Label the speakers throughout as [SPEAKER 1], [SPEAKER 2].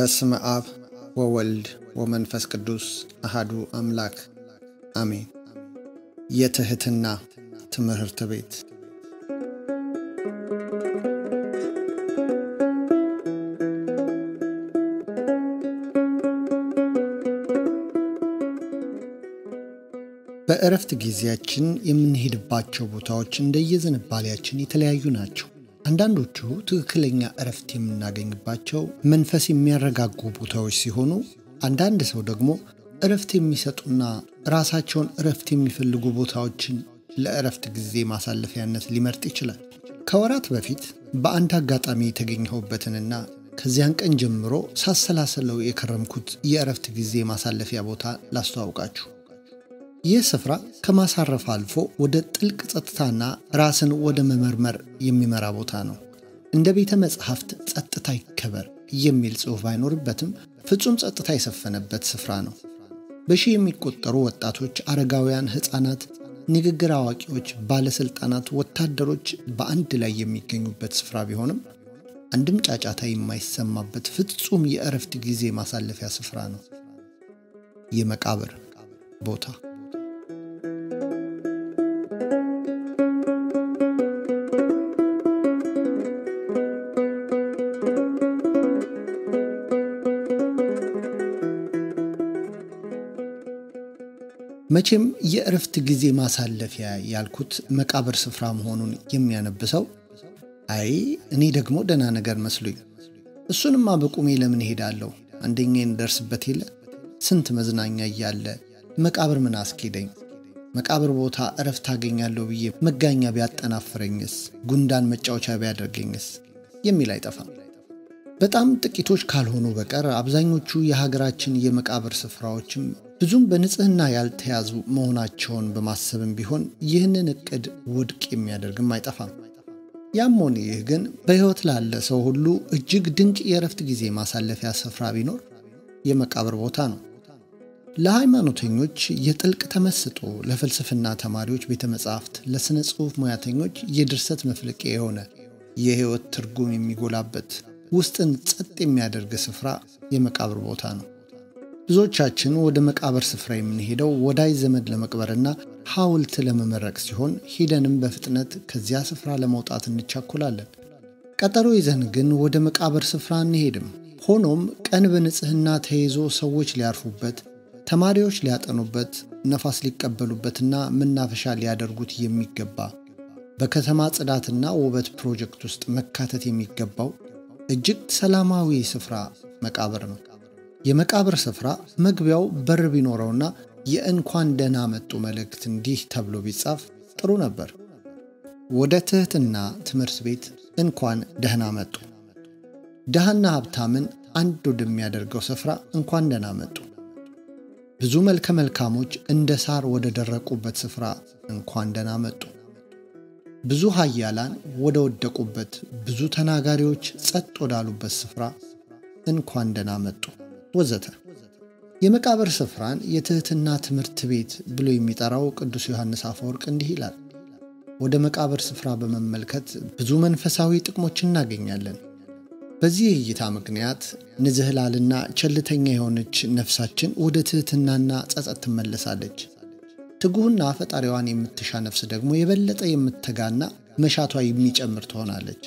[SPEAKER 1] በስመ አብ ወወልድ ወመንፈስ ቅዱስ አሃዱ አምላክ አሜን። የትህትና ትምህርት ቤት በእረፍት ጊዜያችን የምንሄድባቸው ቦታዎች እንደየዝንባሌያችን የተለያዩ ናቸው። አንዳንዶቹ ትክክለኛ እረፍት የምናገኝባቸው መንፈስ የሚያረጋጉ ቦታዎች ሲሆኑ፣ አንዳንድ ሰው ደግሞ እረፍት የሚሰጡና ራሳቸውን እረፍት የሚፈልጉ ቦታዎችን ለእረፍት ጊዜ ማሳለፊያነት ሊመርጥ ይችላል። ከወራት በፊት በአንድ አጋጣሚ የተገኘሁበትንና ከዚያን ቀን ጀምሮ ሳሰላሰለው የከረምኩት የእረፍት ጊዜ ማሳለፊያ ቦታ ላስተዋውቃችሁ። ይህ ስፍራ ከማሳረፍ አልፎ ወደ ጥልቅ ጸጥታና ራስን ወደ መመርመር የሚመራ ቦታ ነው። እንደ ቤተ መጽሐፍት ጸጥታ ይከበር የሚል ጽሑፍ ባይኖርበትም ፍጹም ጸጥታ የሰፈነበት ስፍራ ነው። በሺህ የሚቆጠሩ ወጣቶች፣ አረጋውያን፣ ሕፃናት፣ ንግግር አዋቂዎች፣ ባለሥልጣናት፣ ወታደሮች በአንድ ላይ የሚገኙበት ስፍራ ቢሆንም አንድም ጫጫታ የማይሰማበት ፍጹም የእረፍት ጊዜ ማሳለፊያ ስፍራ ነው። የመቃብር ቦታ መቼም የእረፍት ጊዜ ማሳለፊያ ያልኩት መቃብር ስፍራ መሆኑን የሚያነብሰው አይ እኔ ደግሞ ደህና ነገር መስሎኝ፣ እሱንማ በቁሜ ለምን እሄዳለሁ? አንደኛ እንደርስበት የለ ስንት መዝናኛ እያለ መቃብር ምን አስኬደኝ? መቃብር ቦታ እረፍት አገኛለሁ ብዬ መጋኛ ቢያጠናፍረኝስ? ጉንዳን መጫወቻ ቢያደርገኝስ? የሚል አይጠፋም። በጣም ጥቂቶች ካልሆኑ በቀር አብዛኞቹ የሀገራችን የመቃብር ስፍራዎችም ብዙም በንጽህና ያልተያዙ መሆናቸውን በማሰብም ቢሆን ይህንን እቅድ ውድቅ የሚያደርግም አይጠፋም። ያም ሆነ ይህ ግን በሕይወት ላለ ሰው ሁሉ እጅግ ድንቅ የእረፍት ጊዜ ማሳለፊያ ስፍራ ቢኖር የመቃብር ቦታ ነው። ለሃይማኖተኞች የጥልቅ ተመስጦ፣ ለፍልስፍና ተማሪዎች ቤተ መጻሕፍት፣ ለሥነ ጽሑፍ ሙያተኞች የድርሰት መፍለቂያ የሆነ የሕይወት ትርጉም የሚጎላበት ውስጥን ጸጥ የሚያደርግ ስፍራ የመቃብር ቦታ ነው። ብዙዎቻችን ወደ መቃብር ስፍራ የምንሄደው ወዳጅ ዘመድ ለመቅበርና ሐውልት ለመመረቅ ሲሆን ሄደንም በፍጥነት ከዚያ ስፍራ ለመውጣት እንቻኮላለን። ቀጠሮ ይዘን ግን ወደ መቃብር ስፍራ አንሄድም። ሆኖም ቀን በንጽህና ተይዞ ሰዎች ሊያርፉበት፣ ተማሪዎች ሊያጠኑበት፣ ነፋስ ሊቀበሉበትና መናፈሻ ሊያደርጉት የሚገባ በከተማ ጽዳትና ውበት ፕሮጀክት ውስጥ መካተት የሚገባው እጅግ ሰላማዊ ስፍራ መቃብር ነው። የመቃብር ስፍራ መግቢያው በር ቢኖረውና የእንኳን ደህና መጡ መልእክት እንዲህ ተብሎ ቢጻፍ ጥሩ ነበር። ወደ ትህትና ትምህርት ቤት እንኳን ደህና መጡ። ድሃና ሀብታምን አንድ ወደሚያደርገው ስፍራ እንኳን ደህና መጡ። ብዙ መልከ መልካሞች እንደ ሳር ወደ ደረቁበት ስፍራ እንኳን ደህና መጡ። ብዙ ኃያላን ወደ ወደቁበት፣ ብዙ ተናጋሪዎች ጸጥ ወዳሉበት ስፍራ እንኳን ደህና መጡ ወዘተ። የመቃብር ስፍራን የትህትና ትምህርት ቤት ብሎ የሚጠራው ቅዱስ ዮሐንስ አፈወርቅ እንዲህ ይላል። ወደ መቃብር ስፍራ በመመልከት ብዙ መንፈሳዊ ጥቅሞች እናገኛለን። በዚህ እይታ ምክንያት ንዝህላልና ቸልተኛ የሆነች ነፍሳችን ወደ ትህትናና ጸጸት ትመለሳለች። ትጉህና ፈጣሪዋን የምትሻ ነፍስ ደግሞ የበለጠ የምትተጋና መሻቷ የሚጨምር ትሆናለች።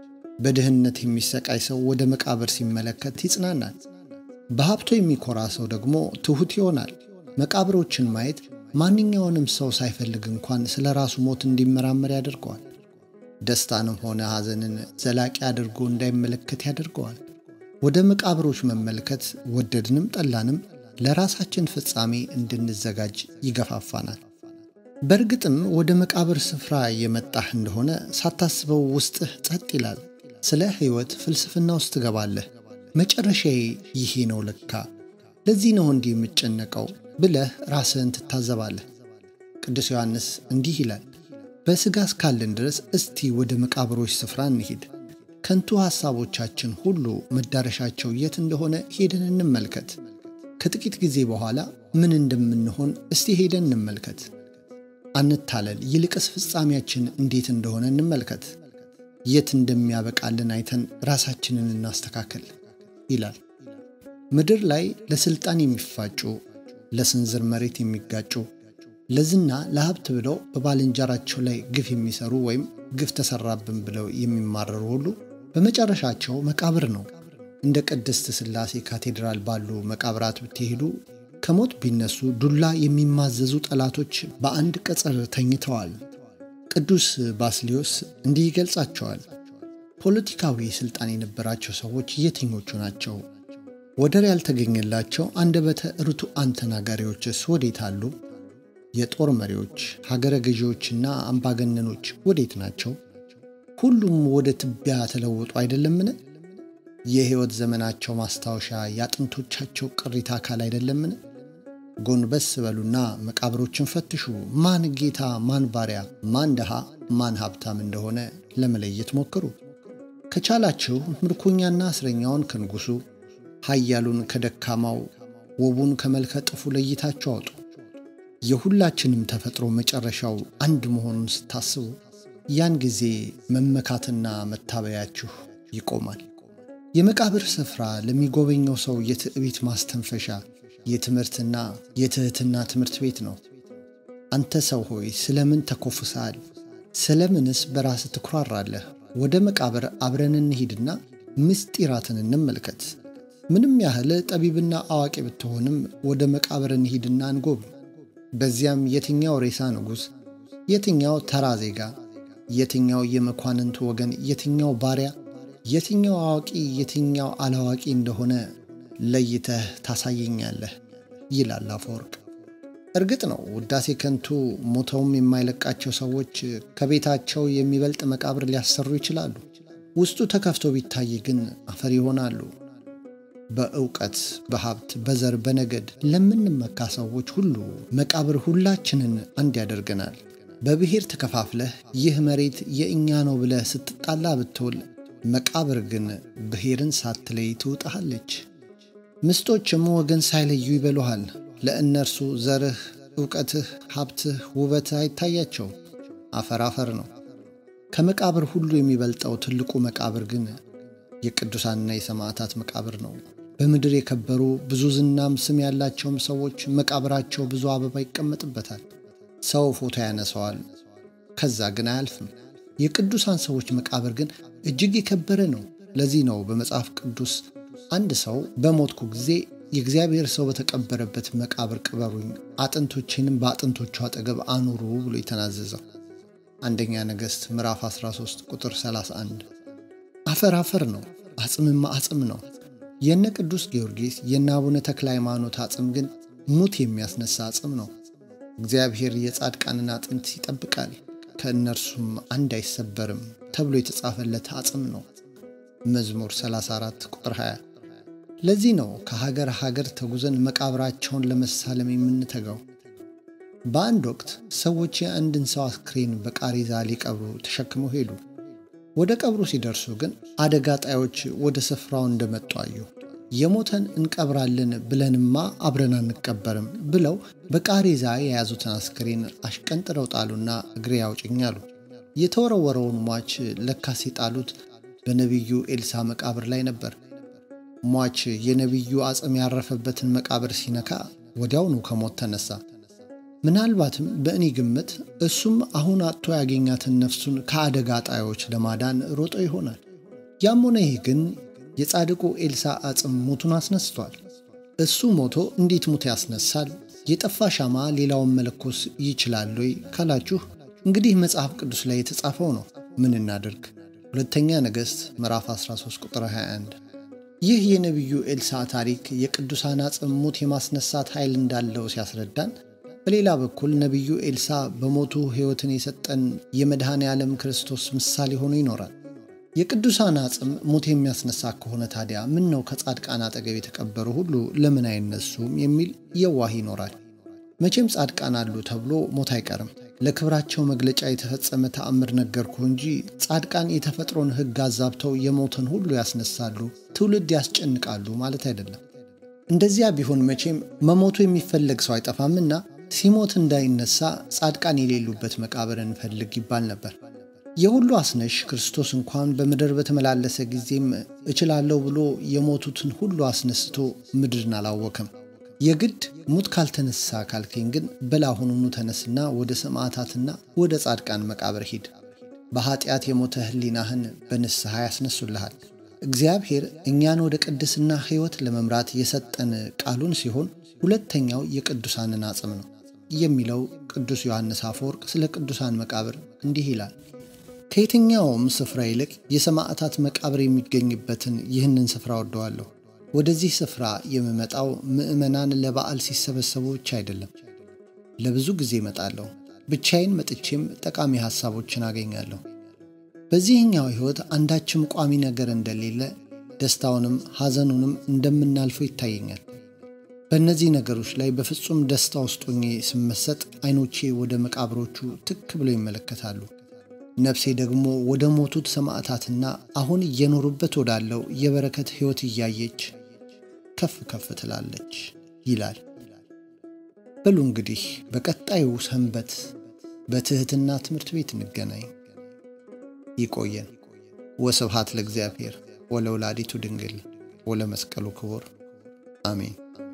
[SPEAKER 1] በድህነት የሚሰቃይ ሰው ወደ መቃብር ሲመለከት ይጽናናል። በሀብቶ የሚኮራ ሰው ደግሞ ትሑት ይሆናል። መቃብሮችን ማየት ማንኛውንም ሰው ሳይፈልግ እንኳን ስለ ራሱ ሞት እንዲመራመር ያደርገዋል። ደስታንም ሆነ ሐዘንን ዘላቂ አድርጎ እንዳይመለከት ያደርገዋል። ወደ መቃብሮች መመልከት ወደድንም ጠላንም ለራሳችን ፍጻሜ እንድንዘጋጅ ይገፋፋናል። በእርግጥም ወደ መቃብር ስፍራ የመጣህ እንደሆነ ሳታስበው ውስጥህ ጸጥ ይላል። ስለ ሕይወት ፍልስፍና ውስጥ ትገባለህ። መጨረሻዬ ይሄ ነው ለካ፣ ለዚህ ነው እንዲህ የምጨነቀው ብለህ ራስህን ትታዘባለህ። ቅዱስ ዮሐንስ እንዲህ ይላል፣ በሥጋ እስካለን ድረስ እስቲ ወደ መቃብሮች ስፍራ እንሂድ። ከንቱ ሐሳቦቻችን ሁሉ መዳረሻቸው የት እንደሆነ ሄደን እንመልከት። ከጥቂት ጊዜ በኋላ ምን እንደምንሆን እስቲ ሄደን እንመልከት። አንታለል፣ ይልቅስ ፍጻሜያችን እንዴት እንደሆነ እንመልከት። የት እንደሚያበቃልን አይተን ራሳችንን እናስተካከል ይላል። ምድር ላይ ለስልጣን የሚፋጩ፣ ለስንዝር መሬት የሚጋጩ፣ ለዝና ለሀብት ብለው በባልንጀራቸው ላይ ግፍ የሚሰሩ ወይም ግፍ ተሰራብን ብለው የሚማረሩ ሁሉ በመጨረሻቸው መቃብር ነው። እንደ ቅድስት ሥላሴ ካቴድራል ባሉ መቃብራት ብትሄዱ ከሞት ቢነሱ ዱላ የሚማዘዙ ጠላቶች በአንድ ቅጽር ተኝተዋል። ቅዱስ ባስሊዮስ እንዲህ ይገልጻቸዋል። ፖለቲካዊ ሥልጣን የነበራቸው ሰዎች የትኞቹ ናቸው? ወደር ያልተገኘላቸው አንደበተ ርቱዓን ተናጋሪዎችስ ወዴት አሉ? የጦር መሪዎች፣ ሀገረ ገዢዎችና አምባገነኖች ወዴት ናቸው? ሁሉም ወደ ትቢያ ተለውጡ አይደለምን? የሕይወት ዘመናቸው ማስታወሻ የአጥንቶቻቸው ቅሪተ አካል አይደለምን? ጎንበስ በሉና መቃብሮችን ፈትሹ። ማን ጌታ፣ ማን ባሪያ፣ ማን ድሃ፣ ማን ሀብታም እንደሆነ ለመለየት ሞክሩ። ከቻላችሁ ምርኮኛና እስረኛውን ከንጉሡ፣ ኃያሉን ከደካማው፣ ውቡን ከመልከ ጥፉ ለይታችሁ አውጡ። የሁላችንም ተፈጥሮ መጨረሻው አንድ መሆኑን ስታስቡ ያን ጊዜ መመካትና መታበያችሁ ይቆማል። የመቃብር ስፍራ ለሚጎበኘው ሰው የትዕቢት ማስተንፈሻ የትምህርትና የትሕትና ትምህርት ቤት ነው። አንተ ሰው ሆይ ስለምን ተኮፍሰሃል? ስለምንስ በራስ ትኩራራለህ? ወደ መቃብር አብረን እንሂድና ምስጢራትን እንመልከት። ምንም ያህል ጠቢብና አዋቂ ብትሆንም ወደ መቃብር እንሂድና እንጎብኝ። በዚያም የትኛው ሬሳ ንጉሥ፣ የትኛው ተራ ዜጋ፣ የትኛው የመኳንንቱ ወገን፣ የትኛው ባሪያ፣ የትኛው አዋቂ፣ የትኛው አላዋቂ እንደሆነ ለይተህ ታሳየኛለህ ይላል አፈወርቅ። እርግጥ ነው ውዳሴ ከንቱ ሞተውም የማይለቃቸው ሰዎች ከቤታቸው የሚበልጥ መቃብር ሊያሰሩ ይችላሉ። ውስጡ ተከፍቶ ቢታይ ግን አፈር ይሆናሉ። በእውቀት፣ በሀብት፣ በዘር፣ በነገድ ለምንመካ ሰዎች ሁሉ መቃብር ሁላችንን አንድ ያደርገናል። በብሔር ተከፋፍለህ ይህ መሬት የእኛ ነው ብለህ ስትጣላ ብትውል መቃብር ግን ብሔርን ሳትለይ ትውጣሃለች። ምስጦችም ወገን ሳይለዩ ይበሉሃል። ለእነርሱ ዘርህ፣ ዕውቀትህ፣ ሀብትህ፣ ውበትህ አይታያቸው። አፈር አፈር ነው። ከመቃብር ሁሉ የሚበልጠው ትልቁ መቃብር ግን የቅዱሳንና የሰማዕታት መቃብር ነው። በምድር የከበሩ ብዙ ዝናም ስም ያላቸውም ሰዎች መቃብራቸው ብዙ አበባ ይቀመጥበታል። ሰው ፎቶ ያነሰዋል፣ ከዛ ግን አያልፍም። የቅዱሳን ሰዎች መቃብር ግን እጅግ የከበረ ነው። ለዚህ ነው በመጽሐፍ ቅዱስ አንድ ሰው በሞትኩ ጊዜ የእግዚአብሔር ሰው በተቀበረበት መቃብር ቅበሩኝ፣ አጥንቶቼንም በአጥንቶቹ አጠገብ አኑሩ ብሎ የተናዘዘው። አንደኛ ነገሥት ምዕራፍ 13 ቁጥር 31። አፈር አፈር ነው፣ አጽምማ አጽም ነው። የነ ቅዱስ ጊዮርጊስ የነ አቡነ ተክለ ሃይማኖት አጽም ግን ሙት የሚያስነሳ አጽም ነው። እግዚአብሔር የጻድቃንን አጥንት ይጠብቃል፣ ከእነርሱም አንድ አይሰበርም ተብሎ የተጻፈለት አጽም ነው። መዝሙር 34 ቁጥር 20። ለዚህ ነው ከሀገር ሀገር ተጉዘን መቃብራቸውን ለመሳለም የምንተጋው። በአንድ ወቅት ሰዎች የአንድን ሰው አስክሬን በቃሬዛ ሊቀብሩ ተሸክመው ሄዱ። ወደ ቀብሩ ሲደርሱ ግን አደጋ ጣዮች ወደ ስፍራው እንደመጡ አዩ። የሞተን እንቀብራለን ብለንማ አብረን አንቀበርም ብለው በቃሬዛ የያዙትን አስክሬን አሽቀንጥረው ጣሉና እግሬ አውጭኝ አሉ። የተወረወረውን ሟች ለካስ የጣሉት በነቢዩ ኤልሳ መቃብር ላይ ነበር። ሟች የነቢዩ አጽም ያረፈበትን መቃብር ሲነካ ወዲያውኑ ከሞት ተነሳ። ምናልባትም በእኔ ግምት እሱም አሁን አጥቶ ያገኛትን ነፍሱን ከአደጋ ጣዮች ለማዳን ሮጦ ይሆናል። ያም ሆነ ይህ ግን የጻድቁ ኤልሳ አጽም ሞቱን አስነስቷል። እሱ ሞቶ እንዴት ሙት ያስነሳል? የጠፋ ሻማ ሌላውን መለኮስ ይችላል ወይ ካላችሁ እንግዲህ መጽሐፍ ቅዱስ ላይ የተጻፈው ነው። ምን እናድርግ? ሁለተኛ ነገሥት ምዕራፍ 13 ቁጥር 21። ይህ የነቢዩ ኤልሳ ታሪክ የቅዱሳን አጽም ሙት የማስነሳት ኃይል እንዳለው ሲያስረዳን፣ በሌላ በኩል ነቢዩ ኤልሳ በሞቱ ሕይወትን የሰጠን የመድኃኔ ዓለም ክርስቶስ ምሳሌ ሆኖ ይኖራል። የቅዱሳን አጽም ሙት የሚያስነሳ ከሆነ ታዲያ ምን ነው ከጻድቃን አጠገብ የተቀበሩ ሁሉ ለምን አይነሱም የሚል የዋህ ይኖራል። መቼም ጻድቃን አሉ ተብሎ ሞት አይቀርም። ለክብራቸው መግለጫ የተፈጸመ ተአምር ነገርኩ እንጂ ጻድቃን የተፈጥሮን ሕግ አዛብተው የሞትን ሁሉ ያስነሳሉ፣ ትውልድ ያስጨንቃሉ ማለት አይደለም። እንደዚያ ቢሆን መቼም መሞቱ የሚፈለግ ሰው አይጠፋምና ሲሞት እንዳይነሳ ጻድቃን የሌሉበት መቃብር እንፈልግ ይባል ነበር። የሁሉ አስነሽ ክርስቶስ እንኳን በምድር በተመላለሰ ጊዜም እችላለሁ ብሎ የሞቱትን ሁሉ አስነስቶ ምድርን አላወከም። የግድ ሙት ካልተነሳ ካልከኝ ግን በላሁኑኑ ተነስና ወደ ሰማዕታትና ወደ ጻድቃን መቃብር ሂድ። በኀጢአት የሞተ ሕሊናህን በንስሐ ያስነሱልሃል። እግዚአብሔር እኛን ወደ ቅድስና ሕይወት ለመምራት የሰጠን ቃሉን ሲሆን ሁለተኛው የቅዱሳንን አጽም ነው የሚለው ቅዱስ ዮሐንስ አፈወርቅ ስለ ቅዱሳን መቃብር እንዲህ ይላል። ከየትኛውም ስፍራ ይልቅ የሰማዕታት መቃብር የሚገኝበትን ይህንን ስፍራ ወደዋለሁ። ወደዚህ ስፍራ የምመጣው ምዕመናን ለበዓል ሲሰበሰቡ ብቻ አይደለም። ለብዙ ጊዜ እመጣለሁ። ብቻዬን መጥቼም ጠቃሚ ሐሳቦችን አገኛለሁ። በዚህኛው ሕይወት አንዳችም ቋሚ ነገር እንደሌለ ደስታውንም ሐዘኑንም እንደምናልፈው ይታየኛል። በእነዚህ ነገሮች ላይ በፍጹም ደስታ ውስጥ ሆኜ ስመሰጥ ዐይኖቼ ወደ መቃብሮቹ ትክ ብለው ይመለከታሉ። ነፍሴ ደግሞ ወደ ሞቱት ሰማዕታትና አሁን እየኖሩበት ወዳለው የበረከት ሕይወት እያየች ከፍ ከፍ ትላለች ይላል። በሉ እንግዲህ በቀጣዩ ሰንበት በትሕትና ትምህርት ቤት እንገናኝ። ይቆየን። ወስብሐት ለእግዚአብሔር ወለወላዲቱ ድንግል ወለመስቀሉ ክቡር አሜን።